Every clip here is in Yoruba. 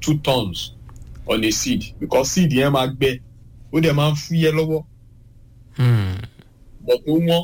two tons on a seed because seed yẹn máa gbẹ ó dẹ̀ máa ń fúyẹ́ lọ́wọ́ but ó wọ́n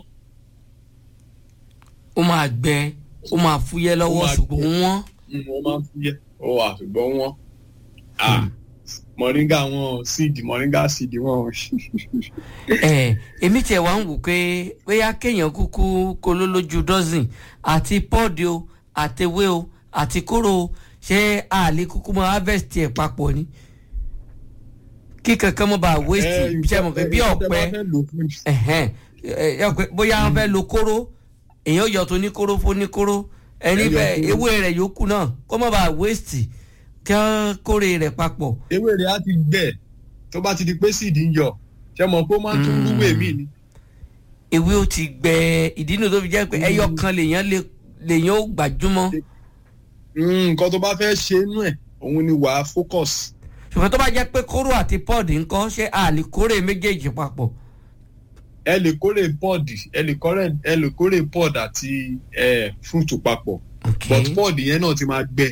ó máa gbẹ ó máa fúyẹ́ lọ́wọ́ máa ṣùgbọ́n wọ́n. mm, ó máa ń fúyẹ́ ó wà ṣùgbọ́n wọ́n ah moringa wọn seed moringa seed wọn ẹ èmi tiẹ̀ wá ń wò pé bóyá kéèyàn kúkú koló lójú dọ́sìn àti pọ́ọ̀dì o àtewé o àti kóró o ṣé àlè kúkú mọ harvest ẹ̀ papọ̀ ni kí kankan mọ́ bá waste ṣe mọ̀ pé bí ọ̀pẹ ẹ̀hẹ́n, ẹ, ẹ, ọ̀pẹ- bóyá wọ́n fẹ́ lo kóró èèyàn yọ tó ní kóró fún ní kóró ẹni Ẹ yọ bẹ́ẹ̀ kóró. ewé rẹ̀ yòókù náà kó mọ́ bá waste kí wọ́n kórè rẹ̀ papọ̀. ewé rẹ̀ á ti gbẹ tó bá ti di pé seed ń yọ ṣe mọ̀ pé ó máa ń tún Mm. rúwé mi ni ewé ó ti gbẹ ìdí nù tó fi jẹ́ pé ẹyọ kan lèèyàn lè lèèyàn ó gbàjúmọ́ Mm, nǹkan tó bá fẹ́ ṣe inú ẹ̀ òun ni wàá focus ṣùgbọ́n tó bá jẹ́ pé kóró àti pọ́ọ̀dì ńkọ́ ṣé a lè kórè méjèèjì papọ̀. ẹ lè kórè pod ẹ lè kórè ẹ lè kórè pod àti eh, fruit papọ̀ ok but pod yẹn náà ti máa gbẹ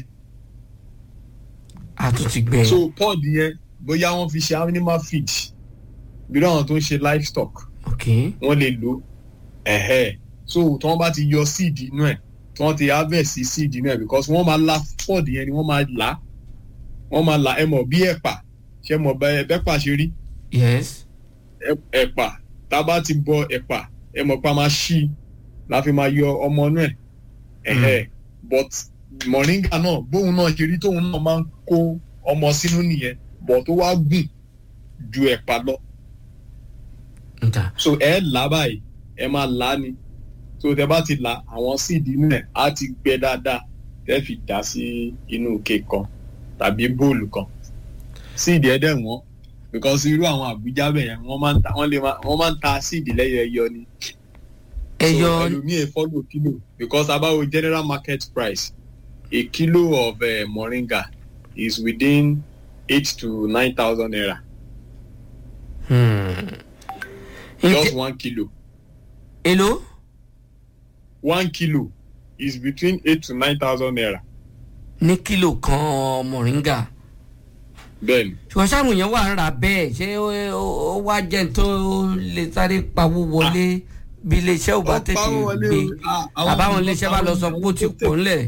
a tún ti gbẹ. so pod yẹn bóyá wọ́n fi ṣe animal feed bí àwọn tó ń ṣe livestock ok wọ́n lè lò ẹ̀hẹ́ so tí wọ́n bá ti yọ seed inú ẹ̀ tí wọ́n ti harvest seed inú ẹ̀ because wọ́n máa la pod yẹn ni wọ́n máa là wọ́n máa là ẹ mọ̀ bí ẹ̀pà ṣe mọ̀ bẹ́ẹ̀ bẹ́pà ṣe rí yes ẹ- ẹ̀pà tá a bá ti bọ ẹ̀pà ẹ mọ̀ pa máa ṣí i la fi máa yọ ọmọ inú ẹ̀ ẹ̀hẹ́ but moringa náà bóun náà ṣe rí tóun náà máa ń kó ọmọ sínú nìyẹn but tó wá gùn ju ẹ̀pà lọ nta so ẹ là á báyìí ẹ máa là á ni so tẹ bá ti là àwọn síìdì inú ẹ̀ á ti gbẹ dáadáa tẹ́ fi dà sí inú ike kan tàbí bóòlù kan síìdì ẹ̀ dẹ̀ wọ́n because irú àwọn àbújá bẹ̀ yẹn wọ́n máa ń ta wọ́n lè máa wọ́n máa ń ta síìdì lẹ́yọ ẹyọ ni ẹyọ so ẹlòmíì ẹ follow kilo because abawo general market price a kilo of uh, moringa is within eight to nine thousand naira hmm. just Ǹjẹ́- one kilo èló one kilo is between eight to nine thousand naira ní kílò kan mọ̀ríngà bẹ́ẹ̀ni ṣùgbọ́n sáwọn èèyàn wà ń ra bẹ́ẹ̀ ṣé ó- ó ó wá jẹ́ n tó lè sáré pawó wọlé bí iléeṣẹ́ ò bá Ó tètè pawó wọlé gbé o. Ah, àwọn- àbáwọn iléeṣẹ́ bá lọ sọ pé ó ti àwọn- pò ńlẹ̀.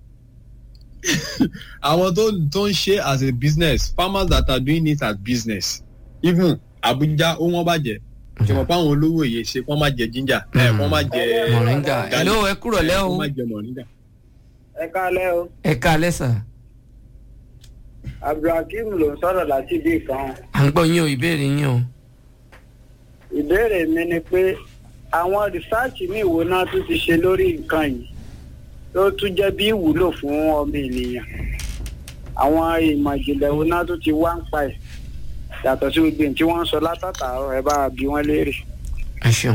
àwọn tó tó ń ṣe as a business farmers that are doing it as business even abuja ó wọ́n bàjẹ́ ṣe mọ̀ pé àwọn olówó yìí ṣe kó má jẹ ginger ẹ̀ kó má jẹ mọ̀ríngà èló ẹ kúrò lẹ́ o kó má jẹ moringa. ẹ káalẹ́ o ẹ ká lẹ́sà abdulhakeem ló ń sọ̀rọ̀ láti ibì kan à ń gbọ́ yín o ìbéèrè yín o. ìbéèrè mi ni pé àwọn rìsáàcì ní ìwo náà tún ti ṣe lórí nǹkan yìí tó tún jẹ́ bí ìwúlò fún ọmọ ènìyàn àwọn ìmọ̀ ìjìnlẹ̀ wo náà tún ti wá ń pa ẹ̀ yàtọ̀ sí gbogbo ohun tí wọ́n ń sọ látàtàárọ̀ ẹ bá bí wọ́n léèrè. ẹ ṣeun.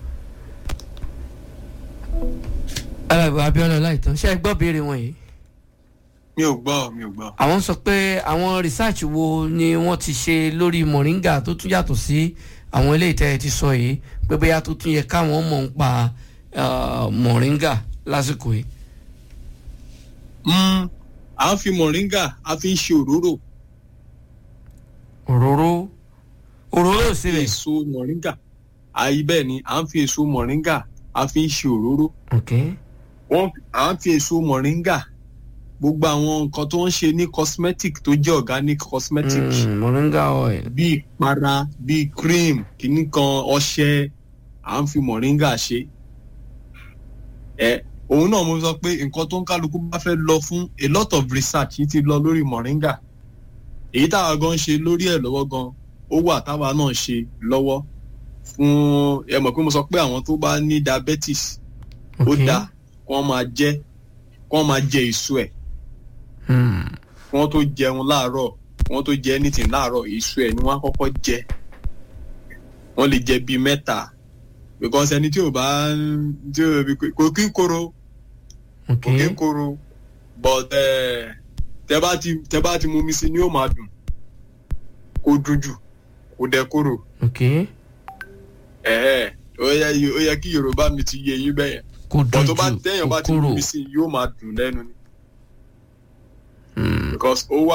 alábọ̀ abiola láìtàn ṣé ẹ gbọ́ béèrè wọn yìí. mi ò gbọ́ mi ò gbọ́. àwọn sọ pé àwọn research wo ni wọ́n ti ṣe lórí moringa tó tún yàtọ̀ sí àwọn ilé ìtẹ́ ti sọ yìí pé bóyá tó tún yẹ káwọn mọ̀ ń pa ah, moringa lásìkò yìí. Mm, à ń fi moringa a fi ń ṣe òróró òróró òróró fi síbẹ̀. èso moringa àyí bẹ́ẹ̀ ni à ń fi èso moringa a fi ń ṣe òróró ok wọ́n à ń fi èso moringa gbogbo àwọn nǹkan tó ń ṣe ní cosmetic tó jẹ́ organic cosmetic mm, moringa oil. bíi ìpara bíi cream kìíní kan ọṣẹ à ń fi moringa ṣe ẹ òun náà mo sọ pé nǹkan tó ń kálukú bá fẹ́ lọ fún a lot of research yìí ti lọ lórí moringa èyí táwa gan ṣe lórí ẹ̀ lọ́wọ́ gan ó wà táwa náà ṣe lọ́wọ́ fún ẹ mọ̀ pé mo sọ pé àwọn tó bá ní diabetes ó ok dáa kí wọ́n máa jẹ kí wọ́n máa jẹ èso ẹ̀ Hmm, kí wọ́n tó jẹun láàárọ̀ kí wọ́n tó jẹ anything láàárọ̀ èso ẹ̀ ni wọ́n á kọ́kọ́ jẹ wọ́n lè jẹ bíi mẹ́ta because ẹni tí ò bá ń tí ò kò kí ń koro ok kò kí ń koro but eh, tẹ bá ti tẹ bá ti mú mi sí ni yóò máa dùn kò dùn jù kò dẹ̀ koro ok ẹ̀ẹ́ ó yẹ ó yẹ kí yorùbá mi ti yé yín bẹ́yẹn kò but dùn tó bá jù téèyàn kò bá ti mú kúrò. mi sí yóò máa dùn lẹ́nu ni Hmm. because ó wà